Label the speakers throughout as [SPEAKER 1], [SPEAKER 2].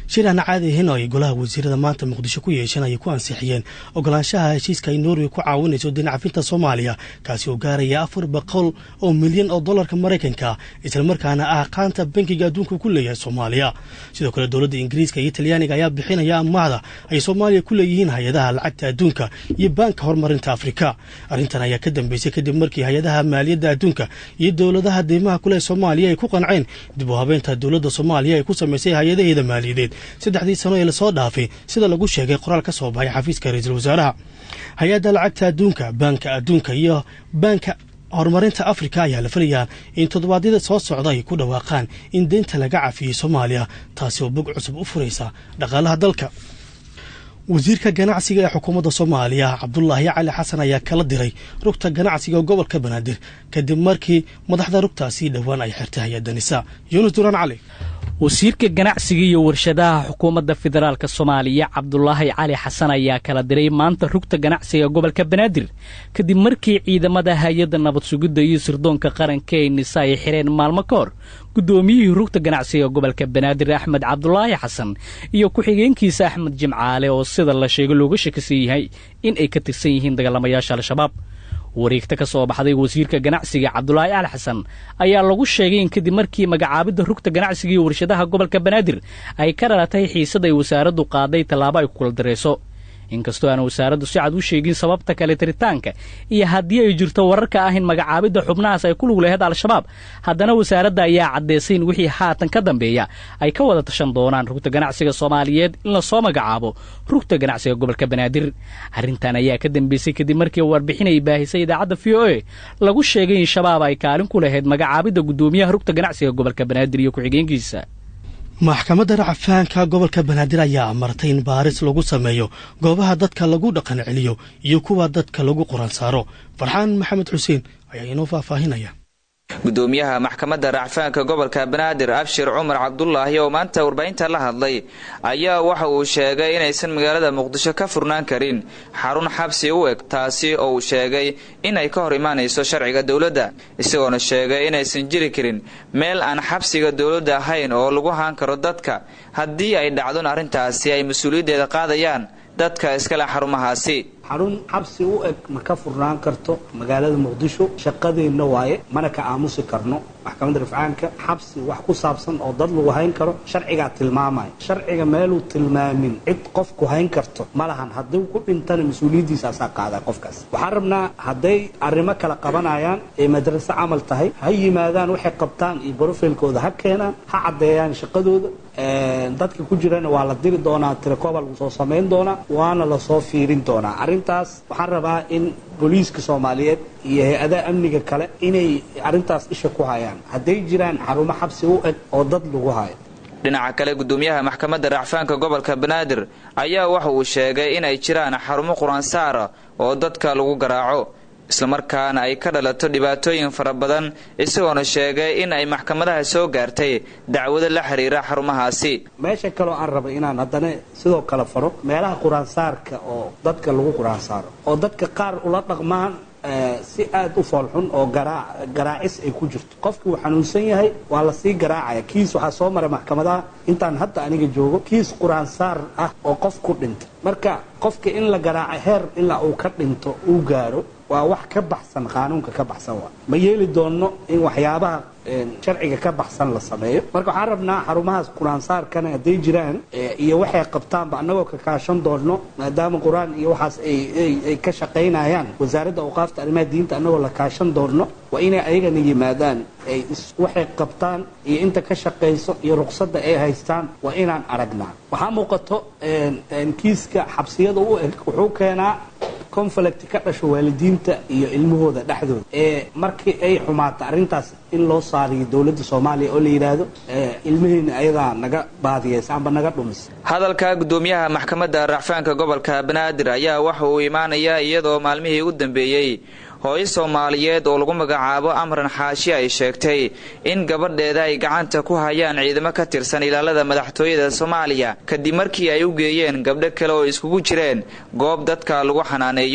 [SPEAKER 1] shir aan caadi ahayn oo ay golaha wasiirada maanta muqdisho ku yeesheen ayay ku ansixiyeen ogolaanshaha heshiiska ay norway ku caawinayso dinacafinta soomaaliya kaasi oo gaaraya afar boqol oo milyan oo dollarka maraykanka islamarkaana ah qaanta bankiga adduunka ku leeyahay soomaaliya sidoo kale dowladda ingiriiska iyo talyaaniga ayaa bixinaya amaahda ay soomaaliya ku leeyihiin hay-adaha lacagta adduunka iyo baanka horumarinta afrika arrintan ayaa ka dambeysay kadib markii hay-adaha maaliyadda adduunka iyo dowladaha deymaha kuleh soomaaliya ay ku qanceen dib u habeynta dowladda soomaaliya ay ku samaysay hay-adaheeda maaliyadeed saddexdii sano ee lasoo dhaafay sida lagu sheegay qoraal ka soo baxay xafiiska ra-iisul wasaaraha hay-adda lacagta adduunka baanka adduunka iyo baanka horumarinta afrika ayaa la filayaa in toddobaadyada soo socda ay ku dhawaaqaan in deynta laga cafiyey soomaaliya taasi oo bog cusub u furaysa dhaqaalaha dalka wasiirka ganacsiga ee xukuumadda soomaaliya cabdulaahi cali xasan ayaa kala diray rugta ganacsiga gobolka banaadir kadib markii madaxda rugtaasi dhowaan ay xirtay hay-adda nisa yuunus duraan cali
[SPEAKER 2] wasiirka ganacsiga iyo warshadaha xukuumadda federaalk soomaaliya cabdulaahi cali xasan ayaa kala diray maanta rugta ganacsiga gobolka banaadir kadib markii ciidamada hay-adda nabad sugidda iyo sirdoonka qaranka ee nisa ay xireen maalmo ka hor guddoomiyihii rugta ganacsiga gobolka banaadir axmed cabdulaahi xasan iyo ku-xigeenkiisa axmed jimcaale oo sida la sheego looga shakisan yahay in ay ka tirsan yihiin dagaalamayaasha al-shabaab wareegta ka soo baxday wasiirka ganacsiga cabdulaahi cali xasan ayaa lagu sheegay in kadib markii magacaabidda rugta ganacsiga iyo warshadaha gobolka banaadir ay ka dhalatay xiisad ay wasaaraddu qaaday tallaabo ay ku kula dareyso inkastoo aan wasaaraddu si cad u sheegin sababta kale tiritaanka iyo haddii ay jirto wararka ah in magacaabidda xubnahaas ay ku lug laheyd al-shabaab haddana wasaaradda ayaa caddaysay in wixii haatan ka dambeeya ay ka wada tashan doonaan rugta ganacsiga soomaaliyeed in lasoo magacaabo rugta ganacsiga gobolka banaadir arrintan ayaa ka dambeysay kadib markii warbixin ay baahisay idaacadda v o e lagu sheegay in shabaab ay kaalin ku lahayd magacaabidda guddoomiyaha rugta ganacsiga gobolka banaadir iyo ku-xigeenkiisa
[SPEAKER 1] maxkamadda racfaanka gobolka banaadir ayaa amartay in baaris lagu sameeyo goobaha dadka lagu dhaqan celiyo iyo kuwa dadka lagu qoran saaro farxaan maxamed xuseen ayaa inoo faahfaahinaya
[SPEAKER 3] gudoomiyaha maxkamadda racfaanka gobolka banaadir abshir cumar cabdulaahi oo maanta warbaahinta la hadlay ayaa waxa uu sheegay inaysan magaalada muqdisho ka furnaan karin xarun xabsi u eg taasi oo uu sheegay inay ka hor imaanayso sharciga dowladda isagoona sheegay inaysan jiri karin meel aan xabsiga dowladda ahayn oo lagu haan karo dadka haddii ay dhacdon arrintaasi ay mas-uuliyaddeeda qaadayaan dadka iskale xarumahaasi
[SPEAKER 4] xarun xabsi u eg ma ka furnaan karto magaalada muqdisho shaqadeenna waaye mana ka aamusi karno maxkamadda rifcaanka xabsi wax ku saabsan oo dad lagu hayn karo sharcigaa tilmaamaya sharciga meeluu tilmaamin cid qofku hayn karto ma lahan haddii ku dhintana mas-uuliyaddiisa asaa qaadaa qofkaas waxaan rabnaa hadday arrimo kala qabanayaan ee madraso camal tahay ha yimaadaan waxay qabtaan iyo brofilkooda ha keenaan ha caddeeyaan shaqadooda dadka ku jirana waa la diri doonaa tirakooba lagu soo samayn doonaa waana lasoo fiirin doonaa arrintaas waxaan rabaa in booliiska soomaaliyeed iyo hay-adaha amniga kale inay arrintaas isha ku hayaan hadday jiraan xarumo xabsi u eg oo dad lagu hayo
[SPEAKER 3] dhinaca kale gudoomiyaha maxkamadda racfaanka gobolka banaadir ayaa waxa uu sheegay inay jiraan xarumo qur-aansaara oo dadka lagu garaaco islamarkaana ay ka dhalato dhibaatooyin fara badan isagoona sheegay in ay maxkamadaha soo gaartay dacwado la xiriira xarumahaasi
[SPEAKER 4] meesha kaloo aan rabay inaan haddana sidoo kale faro meelaha qur-aansaarka oo dadka lagu qur-aansaaro oo dadka qaar ula dhaqmaan si aada u foolxun oo garaacis ay ku jirto qofkii uu xanuunsan yahay waa lasii garaacaya kiis waxaa soo maray maxkamadaha intaan hadda aniga joogo kiis qur-aansaar ah oo qof ku dhintay marka qofka in la garaaco heer ilaa uu ka dhinto uu gaaro waa wax ka baxsan qaanuunka ka baxsan waa ma yeeli doonno in waxyaabaha sharciga ka baxsan la sameeyo marka waxaan rabnaa xarumahaas qur-aansaarkana hadday jiraan iyo waxay qabtaanba annagoo ka kaashan doonno maadaama qur-aan iyo waxaas ay ka shaqaynayaan wasaaradda awqaafta arrimaha diinta annagoo la kaashan doonno waa inay ayagana yimaadaan ay waxay qabtaan iyo inta ka shaqayso iyo ruqsadda ay haystaan waa inaan aragnaa waxaa muuqato kiiska xabsiyada u eg wuxuu keenaa conflict ka dhasho waalidiinta iyo ilmahooda dhexdooda ee markii ay xumaata arrintaas in loo saariyo dowladda soomaaliya oo la yidhaahdo ilmaheena ayadaa naga baadiyeysa amba naga dhumis
[SPEAKER 3] hadalka gudoomiyaha maxkamadda racfaanka gobolka banaadir ayaa waxa uu imaanayaa iyadoo maalmihii u dambeeyey hooyo soomaaliyeed oo lagu magacaabo amran xaashi ay sheegtay in gabadheeda ay gacanta ku hayaan ciidamo ka tirsan ilaalada madaxtooyada soomaaliya kadib markii ay u geeyeen gabdho kale oo iskugu jireen goob dadka lagu xanaaneeyo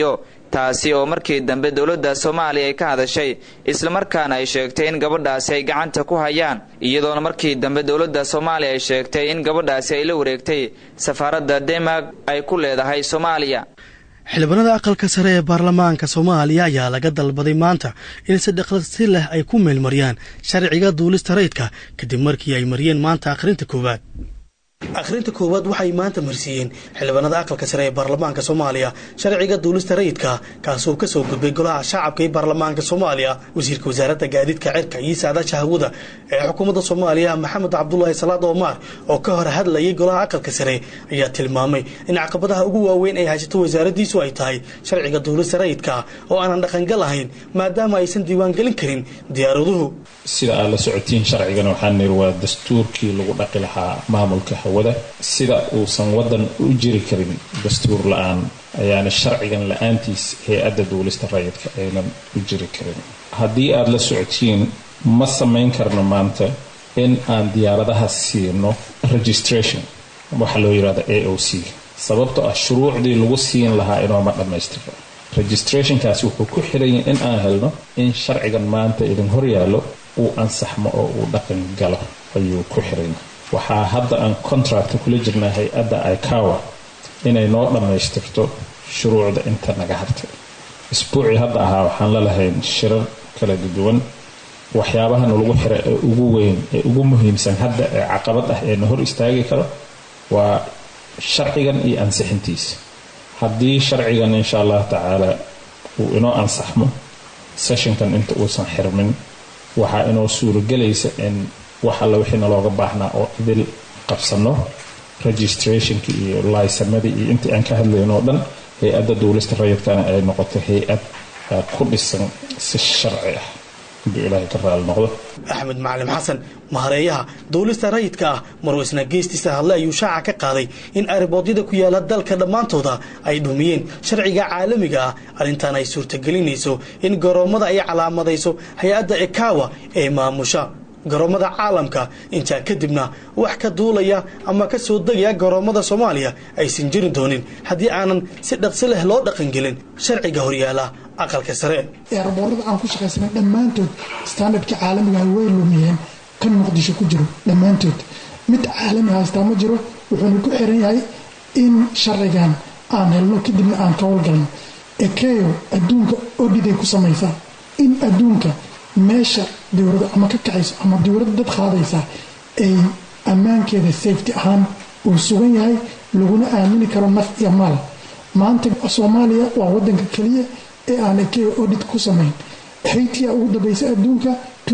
[SPEAKER 3] taasi oo markii dambe dowladda soomaaliya ay ka hadashay islamarkaana ay sheegtay in gabadhaasi ay gacanta ku hayaan iyadoona markii dambe dowladda soomaaliya ay sheegtay in gabadhaasi ay la wareegtay safaaradda denmark ay ku leedahay soomaaliya
[SPEAKER 1] xildhibaanada aqalka sare ee baarlamaanka soomaaliya ayaa laga dalbaday maanta in si dhaqsi leh ay ku meelmariyaan sharciga duulista rayidka kadib markii ay mariyeen maanta akhrinta koowaad akhrinta koowaad waxay maanta marsiiyeen xildhibaanada aqalka sare ee baarlamaanka soomaaliya sharciga duulista rayidka kaasoo kasoo gudbay golaha shacabka ee baarlamaanka soomaaliya wasiirka wasaaradda gaadiidka cirka iyo saadaasha hawada ee xukuumadda soomaaliya maxamed cabdulaahi salaad omaar oo ka hor hadlayay golaha aqalka sare ayaa tilmaamay in caqabadaha ugu waaweyn ay haysato wasaaraddiisu ay tahay sharciga duulista rayidka oo aanan dhaqangal ahayn maadaama aysan diiwaangelin karin diyaaraduhu
[SPEAKER 5] sida aad la socotiin sharcigan waxaa niri waa dastuurkii lagu dhaqi lahaa maamulka hawada sida uusan wadan u jiri karin dastuur la-aan ayaana sharcigan la-aantiis hay-adda duulista rayidka aynan u jiri karin haddii aada la socotiin ma samayn karno maanta in aan diyaaradaha siino registration waxaa loo yirahda a o c sababto ah shuruucdii lagu siin lahaa inooma dhammaystirka registrationkaasi wuxuu ku xiranyay in aan helno in sharcigan maanta idin horyaallo uu ansaxmo oo uu dhaqan galo ayuu ku xiranya waxaa hadda aan contractka kula jirnaa hay-adda icawa inay noo dhammaystirto shuruucda inta naga hartay isbuucii hadda ahaa waxaan la lahayn shirar kala duwan waxyaabahana lagu xira ee ugu weyn ee ugu muhiimsan hadda ee caqabad ah ee na hor istaagi karo waa sharcigan iyo ansixintiisa haddii sharcigan insha allah tacaala uu inoo ansaxmo sessionkan inta uusan xirmin waxaa inoo suuragelaysa in wax alla wixii nalooga baahnaa oo idil qabsano registrationki iyo laysanadii iyo intii aan ka hadlayn oo dhan hay-adda duulista rayidkana ay noqoto hay-ad ku dhisan si sharci ah hadduu ilaahay ka raali noqdo
[SPEAKER 1] axmed macalin xasan mahareeyaha duulista rayidka ah marweysna geestiisa hadle ayuu shaaca ka qaaday in ariboodyada ku yaala dalka dhammaantooda ay dhumiyeen sharciga caalamiga ah arrintan ay suurtagelinayso in garoommada ay calaamadayso hay-adda ekawa ee maamusha garoommada caalamka intaa kadibna wax ka duulaya ama ka soo degaya garoommada soomaaliya aysan jiri doonin haddii aanan si dhaqsi leh loo dhaqangelin sharciga horyaala aqalka sare
[SPEAKER 6] eeraboorada aan ku shaqaysanay dhammaantood standardka caalamiga way lumiyeen kan muqdisho ku jiro dhammaantood mid caalami haystaa ma jiro wuxuuna ku xiran yahay in sharcigan aan helno kadibna aan ka howlgalno ekeyo adduunka odhiday ku samaysaa in adduunka meesha dowlada ama ka kacayso ama dowladda dad qaadaysa ay ammaankeeda safety ahaan uu sugan yahay laguna aamini karo naf iyo maal maanta soomaaliya waa wadanka keliya ee aan ekeyo odhid ku samayn haytia ugu dambaysa adduunka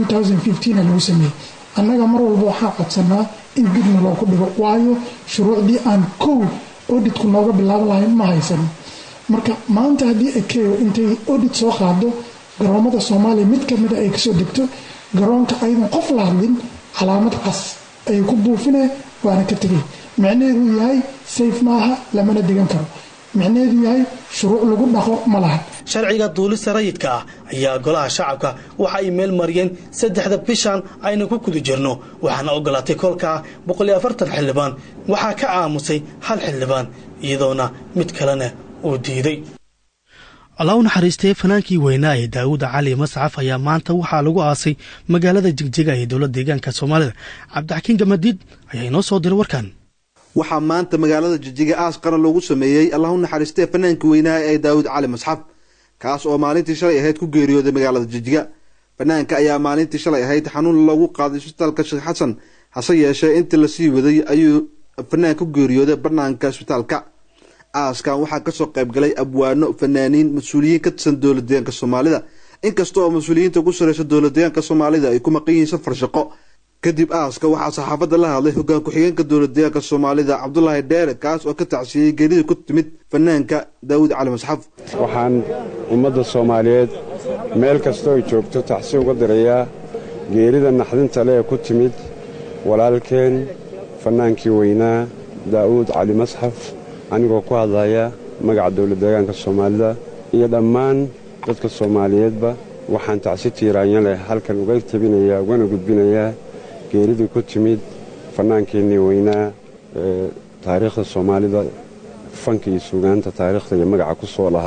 [SPEAKER 6] lagu sameeyey annaga mar walba waxaa codsanaa in dibna loogu dhigo waayo shuruucdii aan kow odhidku nooga bilaaban lahayn ma haysano marka maanta haddii ekeyo intay odhid soo qaado garoomada soomaaliya mid kamida ay kasoo degto garoonka aydan qof la hadlin calaamad cas ayay ku buufineen waana ka tegay micnaheedu yahay sayf maaha lamana degan karo micnaheedu yahay shuruuc lagu dhaqo ma laha
[SPEAKER 1] sharciga duulista rayidka ah ayaa golaha shacabka waxa ay meel mariyeen saddexda bishan aynu ku guda jirno waxaana ogolaatay kolkaa boqoliyo afartan xildhibaan waxaa ka aamusay hal xildhibaan iyadoona mid kalena uu diiday allah u naxariistee fanaankii weynaa ee daawuda cali mascaf ayaa maanta waxaa lagu aasay magaalada jigjiga ee dowladda deegaanka soomaalida cabdixakiin gamadiid ayaa inoo soo diray warkan
[SPEAKER 7] waxaa maanta magaalada jijiga aas qaran loogu sameeyey allah u naxariistee fanaankii weynaa ee daawud cali masxaf kaas oo maalintii shalay ahayd ku geeriyooday magaalada jijiga fanaanka ayaa maalintii shalay ahayd xanuun lagu qaaday isbitaalka sheekh xasan hase yeeshee intii lasii waday ayuu fanaan ku geeriyooday banaanka isbitaalka aaskan waxaa kasoo qaybgalay abwaano fanaaniin mas-uuliyiin ka tirsan dowlad deegaanka soomaalida inkasta oo mas-uuliyiinta ku sareysa dowlad deegaanka soomaalida ay ku maqan yihiin safar shaqo kadib aaska waxaa saxaafadda la hadlay hogaan ku-xigeenka dowlad deegaanka soomaalida cabdulaahi dheere kaas oo ka tacsiyey geerida ku timid fanaanka daawud cali masxaf
[SPEAKER 8] waxaan ummadda soomaaliyeed meel kastoo ay joogto tacsi uga dirayaa geerida naxdinta le ee ku timid walaalkeen fannaankii weynaa daa'uud cali masxaf anigoo ku hadlaya magaca dowlad deegaanka soomaalida iyo dhammaan dadka soomaaliyeedba waxaan tacsi tiiraanya leh halkan uga tabinayaa ugana gudbinayaa geeridii ku timid fannaankeennii weynaa ee taariikhda soomaalida fanka iyo suugaanta taariikhda iyo magaca ku soo lahaa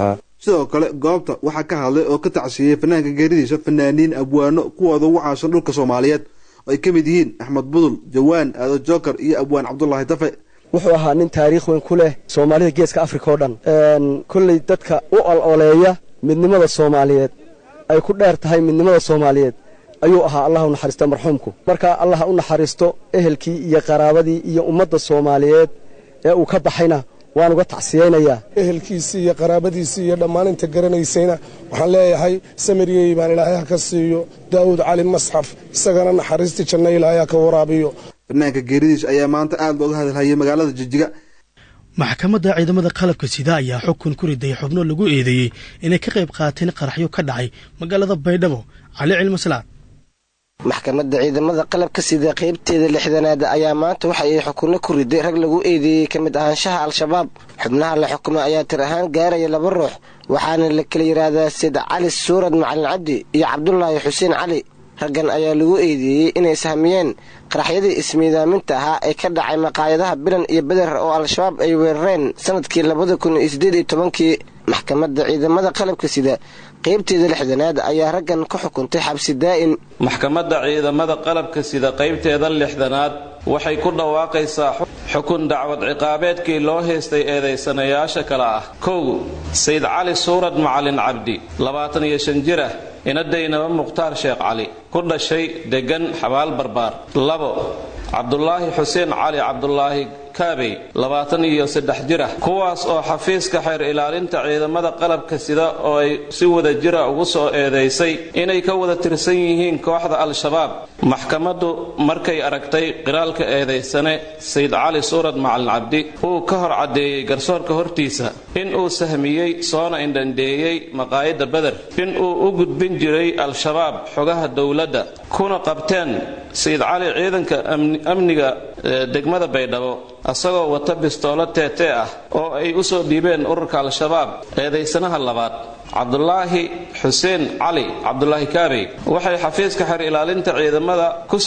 [SPEAKER 7] sidoo kale goobta waxaa ka hadlay oo ka tacsiyey fanaanka geeridiisa fanaaniin abwaano kuwooda ugu caansan dhulka soomaaliyeed oo ay ka mid yihiin axmed budul jawaan aado joker iyo abwaan cabdulaahi dafe
[SPEAKER 9] wuxuu ahaa nin taariikh weyn ku leh soomaalida geeska afrika oo dhan kolley dadka u ololeeya midnimada soomaaliyeed ay ku dheer tahay midnimada soomaaliyeed ayuu ahaa allah u naxariista marxuumku marka allah u naxariisto ehelkii iyo qaraabadii iyo ummadda soomaaliyeed ee uu ka baxayna waan uga tacsiyaynayaa
[SPEAKER 10] ehelkiisii iyo qaraabadiisii iyo dhammaan inta garanaysayna waxaan leeyahay samiriyey baan ilaahay ha ka siiyo daa'uud cali masxaf isagana naxariistii janno ilaahay ha ka waraabiyo
[SPEAKER 7] fanaanka geeridiis ayaa maanta aada looga hadalhayay magaalada jijiga
[SPEAKER 1] maxkamadda ciidamada qalabka sida ayaa xukun ku riday xubno lagu eedeeyey inay ka qayb qaateen qaraxyo ka dhacay magaalada baydhabo cali cilmasalaad
[SPEAKER 11] maxkamadda ciidamada qalabka sida qaybteeda lixdanaad ayaa maanta waxa ay xukunno ku riday rag lagu eedeeyey ka mid ahaanshaha al-shabaab xubnaha la xukumay ayaa tir ahaan gaaraya laba ruux waxaana la kala yidhaahdaa sid cali suurad macalin cabdi iyo cabdulaahi xuseen cali raggan ayaa lagu eedeeyey inay sahmiyeen qaraxyadii ismiidaaminta ahaa ee ka dhacay maqaayadaha bilan iyo beder oo al-shabaab ay weerareen sanadkii labada kun iyo siddeed iyo tobankii maxkamadda ciidamada qalabka sida qaybteeda lixdanaad ayaa raggan ka xukuntay xabsi daa'im
[SPEAKER 12] maxkamadda ciidamada qalabka sida qaybteeda lixdanaad waxay ku dhawaaqaysaa xukun dacwad ciqaabeedkii loo haystay eedaysanayaasha kale ah kow sayd cali suurad macalin cabdi labaatan iyo shan jir ah inadaynaba mukhtaar sheekh cali ku dhashay deggan xabaal barbaar labo cabdulaahi xuseen cali cabdulaahi kaabey labaatan iyo saddex jir ah kuwaas oo xafiiska xeer ilaalinta ciidamada qalabka sida oo ay si wada jira ugu soo eedaysay inay ka wada tirsan yihiin kooxda al-shabaab maxkamaddu markay aragtay qiraalka eedaysane sayd cali suurad macalin cabdi uu ka hor caddeeyey garsoorka hortiisa in uu sahmiyey soona indhandheeyey maqaayadda beder in uu u gudbin jiray al-shabaab xogaha dowladda kuna qabteen sayid cali ciidanka amniga degmada baydhabo asagoo wata bistoolo teetee ah oo ay u soo dhiibeen ururka al-shabaab eedaysanaha labaad cabdulaahi xuseen cali cabdulaahi kaabey waxay xafiiska xer ilaalinta ciidamada ku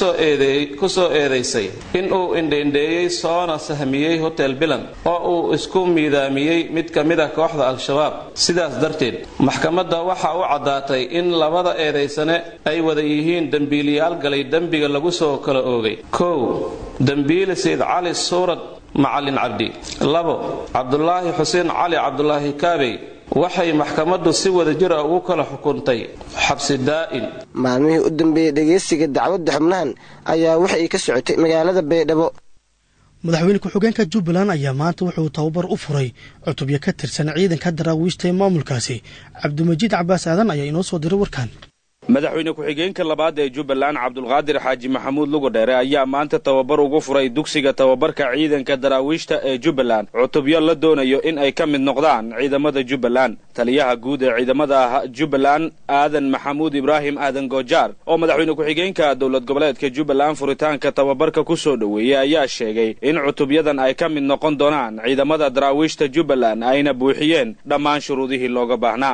[SPEAKER 12] soo eedaysay in uu indheindheeyey soona sahmiyey hotel bilan oo uu isku miidaamiyey mid ka mid a kooxda al-shabaab sidaas darteed maxkamadda waxa u caddaatay in labada eedaysane ay wada yihiin dembiiliyaal galay dembiga lagu soo kala oogay kow dembiile sayd cali suurad macalin cabdi labo cabdulaahi xuseen cali cabdulaahi kaabey waxay maxkamaddu si wada jir ah ugu kala xukuntay xabsi daa'in
[SPEAKER 11] maalmihii u dambeeyey dhegaysiga dacwadda xubnahan ayaa waxa ay ka socotay magaalada baydhabo
[SPEAKER 1] madaxweyne ku-xigeenka jubbaland ayaa maanta wuxuu tababar u furay cutubyo ka tirsan ciidanka daraawiishta ee maamulkaasi cabdimajiid cabaas aadan ayaa inoo soo diray warkan
[SPEAKER 13] madaxweyne ku-xigeenka labaad ee jubbaland cabdulqaadir xaaji maxamuud lugodheere ayaa maanta tababar ugu furay dugsiga tababarka ciidanka daraawiishta ee jubbaland cutubyo la doonayo in ay ka mid noqdaan ciidamada jubbaland taliyaha guud ee ciidamada jubbaland aadan maxamuud ibraahim aadan goojaar oo madaxweyne ku-xigeenka dowlad goboleedka jubbaland furitaanka tababarka ku soo dhoweeyey ayaa sheegay in cutubyadan ay ka mid noqon doonaan ciidamada daraawiishta jubbaland ayna buuxiyeen dhammaan shuruudihii looga baahnaa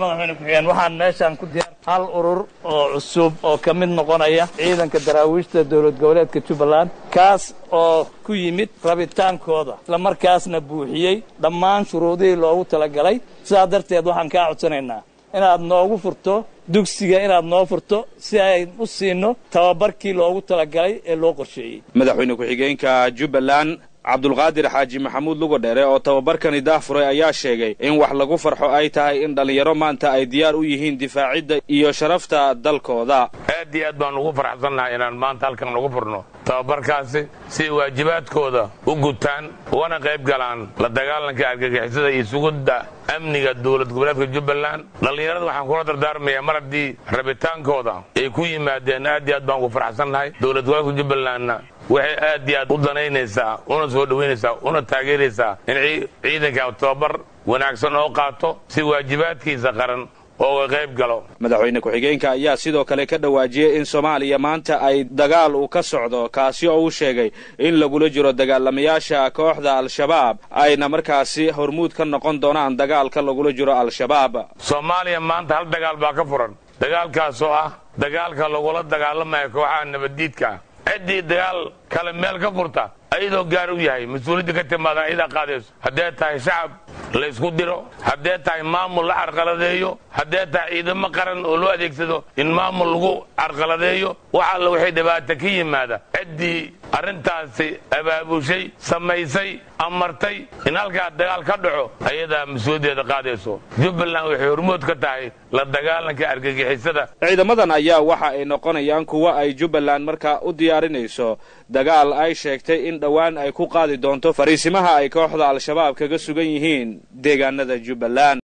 [SPEAKER 14] hal urur oo cusub oo ka mid noqonaya ciidanka daraawiishta dowlad goboleedka jubbaland kaas oo ku yimid rabitaankooda islamarkaasna buuxiyey dhammaan shuruudihii loogu talagalay sidaa darteed waxaan kaa codsanaynaa inaad noogu furto dugsiga inaad noo furto si ay u siino tababarkii loogu talagalay ee loo qorsheeyey
[SPEAKER 13] madaxweyne ku-xigeenka jubbaland cabdulqaadir xaaji maxamuud lugodheere oo tababarkani daafuray ayaa sheegay in wax lagu farxo ay tahay in dhallinyaro maanta ay diyaar u yihiin difaacidda iyo sharafta dalkooda
[SPEAKER 15] aad iyo aad baan ugu faraxsannahay inaan maanta halkan lagu furno tababarkaasi si ay waajibaadkooda u gutaan ugana qayb galaan la dagaalanka argagixisada iyo sugidda amniga dowlad goboleedka jubbaland dhallinyarada waxaan kula dardaarmayaa mar haddii rabitaankooda ay ku yimaadeen aad iyo aad baan ugu faraxsannahay dowlad goboleedka jubbalandna waxay aad iyo aad u danaynaysaa una soo dhowaynaysaa una taageeraysaa in ciidanka tababar wanaagsan oo qaato si waajibaadkiisa qaran ooga qayb galo
[SPEAKER 13] madaxweyne ku-xigeenka ayaa sidoo kale ka dhawaajiyey in soomaaliya maanta ay dagaal uu ka socdo kaasi oo uu sheegay in lagula jiro dagaalamayaasha kooxda al-shabaab ayna markaasi hormuud ka noqon doonaan dagaalka lagula jiro al-shabaab
[SPEAKER 15] soomaaliya maanta hal dagaal baa ka furan dagaalkaas oo ah dagaalka lagula dagaalamayo kooxaha nabaddiidka ciddii dagaal kale meel ka furta ayadoo gaar u yahay mas-uuliyadda ka timaadaan ayadaa qaadayso haddee tahay shacab la ysku diro haddee tahay maamul la carqaladeeyo haddee tahay ciidamo qaran oo loo adeegsado in maamul lagu carqaladeeyo wax alla waxay dhibaata ka yimaada ciddii arrintaasi abaabushay samaysay amartay in halkaa dagaal ka dhaco ayadaa mas-uuliyaddeeda qaadayso jubbaland waxay hormood ka tahay la dagaalanka argagixisada
[SPEAKER 13] ciidamadan ayaa waxa ay noqonayaan kuwa ay jubbaland markaa u diyaarinayso dagaal ay sheegtay in dhowaan ay ku qaadi doonto fariisimaha ay kooxda al-shabaab kaga sugan yihiin deegaanada jubbaland